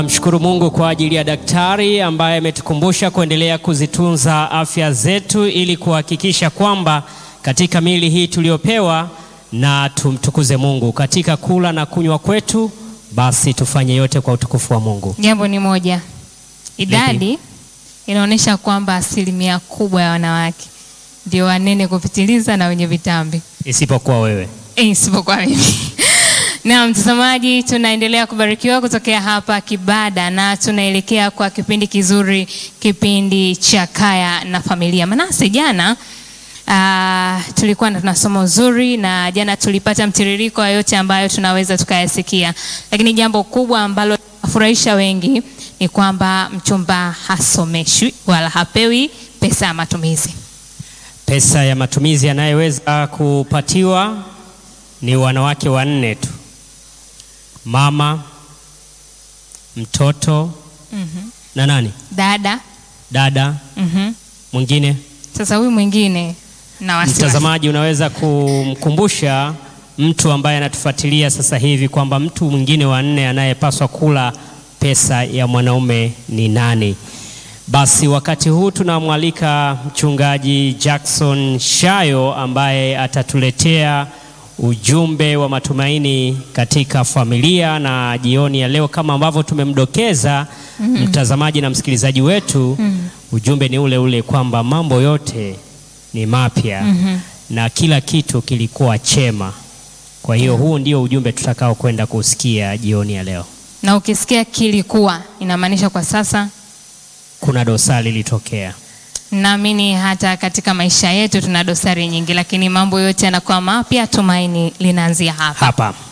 Mshukuru Mungu kwa ajili ya daktari ambaye ametukumbusha kuendelea kuzitunza afya zetu ili kuhakikisha kwamba katika miili hii tuliyopewa na tumtukuze Mungu katika kula na kunywa kwetu, basi tufanye yote kwa utukufu wa Mungu. Jambo ni moja, idadi inaonyesha kwamba asilimia kubwa ya wanawake ndio wanene kupitiliza na wenye vitambi Isipokuwa wewe. Eh, isipokuwa mimi. Na mtazamaji, tunaendelea kubarikiwa kutokea hapa Kibada na tunaelekea kwa kipindi kizuri, kipindi cha Kaya na Familia. Manase, jana ah, tulikuwa na tuna somo zuri na jana tulipata mtiririko wa yote ambayo tunaweza tukayasikia, lakini jambo kubwa ambalo linafurahisha wengi ni kwamba mchumba hasomeshwi wala hapewi pesa ya matumizi. Pesa ya matumizi yanayoweza kupatiwa ni wanawake wanne tu: mama, mtoto Mhm. na nani, Dada. dada Mhm. mwingine. Sasa huyu mwingine na wasiwasi. Mtazamaji, unaweza kumkumbusha mtu ambaye anatufuatilia sasa hivi kwamba mtu mwingine wa nne anayepaswa kula pesa ya mwanaume ni nani? Basi wakati huu tunamwalika mchungaji Jackson Shayo ambaye atatuletea ujumbe wa matumaini katika familia, na jioni ya leo kama ambavyo tumemdokeza mtazamaji na msikilizaji wetu, ujumbe ni ule ule kwamba mambo yote ni mapya na kila kitu kilikuwa chema. Kwa hiyo huu ndio ujumbe tutakao kwenda kusikia jioni ya leo. Na ukisikia kilikuwa inamaanisha kwa sasa. Kuna dosari ilitokea. Naamini hata katika maisha yetu tuna dosari nyingi, lakini mambo yote yanakuwa mapya. Tumaini linaanzia hapa. Hapa